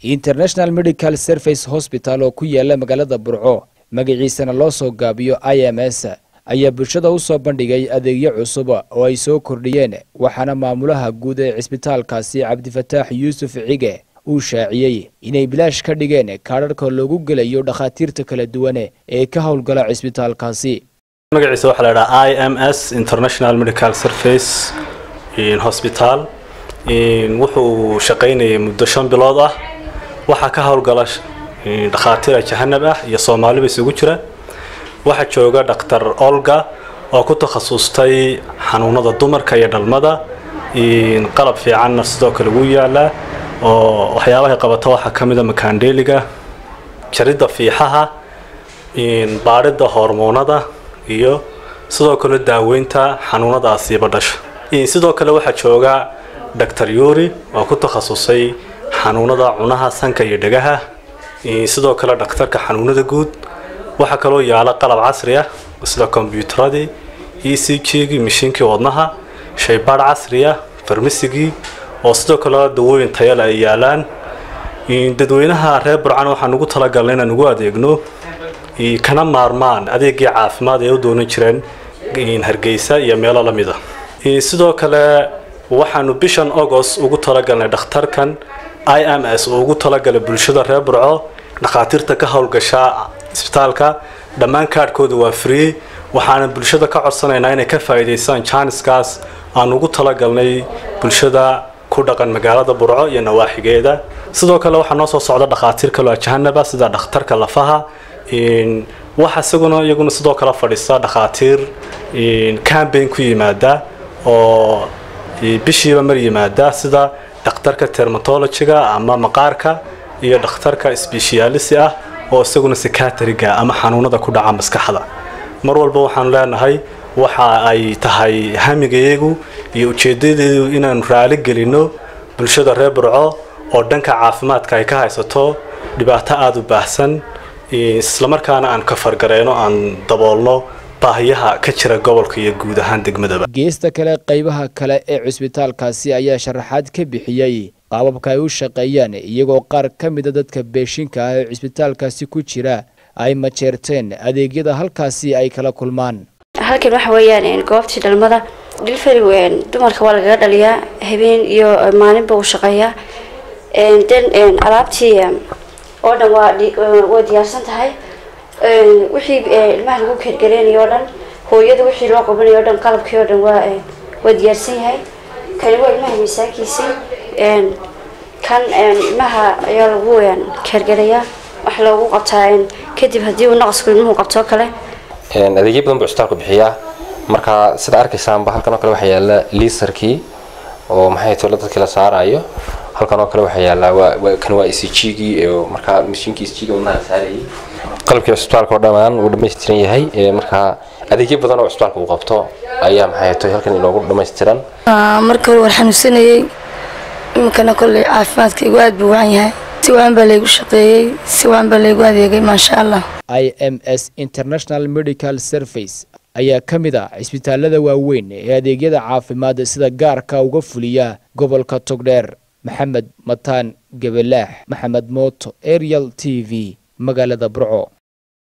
international medical service hosbital oo ku yaala magaalada burco magaciisana loo soo gaabiyo i m s ayaa bulshada u soo bandhigay adeegyo cusub oo ay soo kordhiyeen waxaana maamulaha guud ee cisbitaalkaasi cabdifataax yuusuf cige uu shaaciyey inay bilaash ka dhigeen kaadharhka loogu gelayo dhakhaatiirta kala duwan ee ka howlgala cisbitaalkaasi magaciisa waxaa la dhahaa i m s international medical service hosbital wuxuu shaqaynayay muddo shan bilood ah waxaa ka howlgala dhakhaatiira jahanab ah iyo soomaaliba isugu jira waxaa jooga dhaktar olga oo ku takhasustay xanuunada dumarka iyo dhalmada qalab fiicanna sidoo kale wuu yaalaa oo waxyaabahay qabata waxaa ka mida makaandheeliga jaridda fiixaha baadhidda hormoonada iyo sidoo kale daaweynta xanuunadaasiiba dhasha sidoo kale waxaa jooga doctor yuri oo ku takhasusay xanuunada cunaha sanka iyo dhegaha sidoo kale dhakhtarka xanuunada guud waxaa kaloo yaala qalab casri ah sida kombyuutaradii e c g-gii mishiinkii wadnaha shaybaadh casri ah farmasigii oo sidoo kale dawooyin tayale ay yaalaan dadweynaha reer burcan waxaan ugu talagalnay inaan ugu adeegno kana maarmaan adeegii caafimaad ee u doonan jireen hargeysa iyo meelo la mid a sidoo kale waxaanu bishan agost ugu talagalnay dhakhtarkan i m s oo ugu talagalay bulshada reer burco dhakhaatiirta ka howlgasha isbitaalka dhammaan kaadhkooda waa free waxaana bulshada ka codsanaynaa inay ka faa'iidaystaan jaaniskaas aan ugu talagalnay bulshada ku dhaqan magaalada burco iyo nawaaxigeeda sidoo kale waxaa noo soo socda dhakhaatiir kaloo jahanaba sida dhakhtarka lafaha waxa isaguna iyaguna sidoo kale fadhiista dhakhaatiir cambain ku yimaada oo bishiiba mar yimaada sida dhakhtarka termatologiga ama maqaarka iyo dhakhtarka sbeshiyaalisi ah oo isaguna sikatriga ama xanuunada ku dhaca maskaxda mar walba waxaanu leenahay waxa ay tahay hamigayagu iyo ujeedadeedu inaanu raali gelino bulshada reer burco oo dhanka caafimaadka ay ka haysato dhibaato aada u baahsan islamarkaana aan ka fargareyno aan daboolno baahiyaha ka jira gobolka iyo guud ahaan degmadaba geesta kale qaybaha kale ee cusbitaalkaasi ayaa sharaxaad ka bixiyey qaababka ay u shaqeeyaan iyagoo qaar ka mida dadka beeshinka ah ee cusbitaalkaasi ku jira ay majeerteen adeegyada halkaasi ay kala kulmaan halkan waxa weeyaan goobtii dhalmada dhilfari dumarka waa lagaga dhaliyaa habeen iyo maalinba uu shaqeeyaa den alaabtii oo dhan waa diyaarsan tahay wixii ilmaha lagu keergareynayo o dhan hooyada wixii loo qabanayo o dhan qalabkii o dhan waa waa diyaarsan yahay kani waa ilmaha miisaankiisii kan ilmaha ayaa lagu keergarayaa wax loogu qabtaa kadib haddii uu naqasku ilmuhu qabtoo kale adeegyo badan buu cusbitaalku bixiyaa marka sida arkaysaanba halkan oo kale waxaa yaala liisarkii oo maxay tolo dadkii la saarayo halkan oo kale waxaa yaala kan waa ecgii markaa mashiinkii ecg wadnaha la saarayay qalabkii cusbitaalka oo dhammaan wuu dhammaystiran yahay markaa adeegyo badan oo cusbitaalka uu qabto ayaa maxay tahay halkan inoogu dhammaystiran marka hore waan xanuunsanayay iminkana kolley caafimaadkaygu aad buu wacan yahay si wacan baa laygu shaqeeyey si wacan baa laygu adeegay maasha allah i m s international medical service ayaa ka mid ah cisbitaalada waaweyn ee adeegyada caafimaad sida gaarka uga fuliya gobolka togdheer maxamed mataan gebelaax maxamed mooto ariel t v magaalada burco